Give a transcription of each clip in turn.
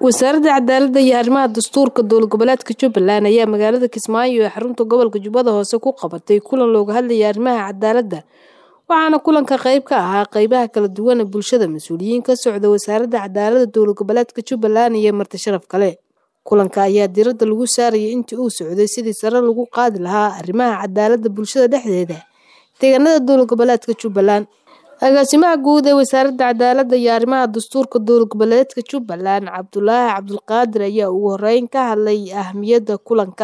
wasaaradda cadaaladda iyo arrimaha dastuurka dowlad goboleedka jubbaland ayaa magaalada kismaayo ee xarunta gobolka jubbada hoose ku qabatay kulan looga hadlayay arrimaha cadaaladda waxaana kulanka qayb ka ahaa qeybaha kala duwan ee bulshada mas-uuliyiin ka socda wasaaradda cadaaladda dowlad goboleedka jubbaland iyo marti sharaf kale kulanka ayaa diradda lagu saarayay intii uu socday sidii sare lagu qaadi lahaa arrimaha cadaaladda bulshada dhexdeeda deegaanada dowlad goboleedka jubbaland agaasimaha guud ee wasaaradda cadaaladda iyo arrimaha dastuurka dowlad goboleedka jubbaland cabdulaahi cabdulqaadir ayaa ugu horeyn ka hadlay ahmiyadda kulanka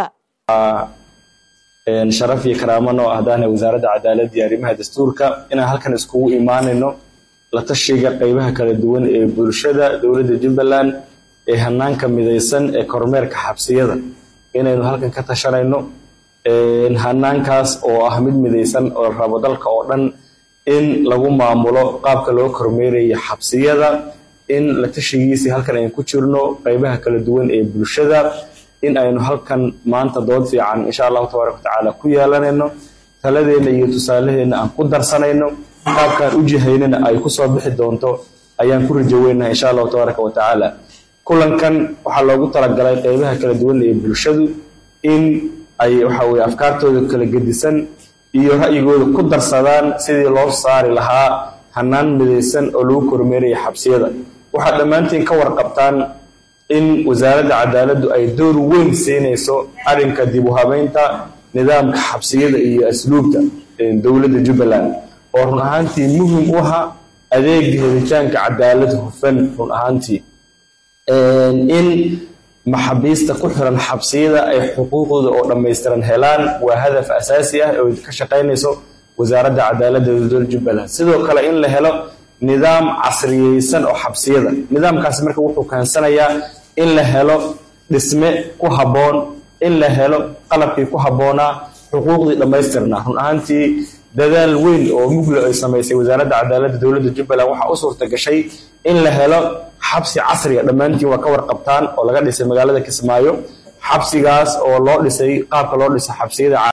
sharaf iyo karaamo noo ahdaana wasaaradda cadaaladda iyo arrimaha dastuurka inaan halkan iskugu imaanayno la tashiga qeybaha kala duwan ee bulshada dowladda jubbaland ee hanaanka midaysan ee kormeerka xabsiyada inaynu halkan ka tashanayno hanaankaas oo ah mid midaysan oo rabo dalka oo dhan in lagu maamulo qaabka loo kormeerayo xabsiyada in la tashigiisii halkan aynu ku jirno qeybaha kala duwan ee bulshada in aynu halkan maanta dood fiican insha allahu tabaaraka watacaala ku yeelanayno taladeenna iyo tusaalaheenna aan ku darsanayno qaabkaan u jihaynana ay kusoo bixi doonto ayaan ku rajoweynaha insha allahu tabaaraka watacaala kulankan waxaa loogu talagalay qeybaha kala duwan ee bulshadu in ay waxa weye afkaartooda kala gedisan iyo ra'yigooda ku darsadaan sidii loo saari lahaa hanaan midaysan oo lagu kormeeraya xabsiyada waxaad dhammaantiin ka warqabtaan in wasaaradda cadaaladdu ay door weyn siinayso arrinka dib u habeynta nidaamka xabsiyada iyo asluubta dowladda jubbaland oo run ahaantii muhim u aha adeega helitaanka cadaalad hufan run ahaantii in maxaabiista ku xiran xabsiyada ay xuquuqdooda oo dhammaystiran helaan waa hadaf asaasi ah oo ka shaqaynayso wasaaradda cadaaladda dowladda jubbaland sidoo kale in la helo nidaam casriyeysan oo xabsiyada nidaamkaasi marka wuxuu keensanayaa in la helo dhisme ku habboon in la helo qalabkii ku habboonaa xuquuqdii dhammaystirnaa run ahaantii dadaal weyn oo mugla ay samaysay wasaaradda cadaaladda dowladda jubbaland waxaa u suurta gashay in la helo xabsi casriga dhammaantiin waa ka warqabtaan oo laga dhisay magaalada kismaayo xabsigaas oo loo dhisay qaabka loo dhisay xabsiyada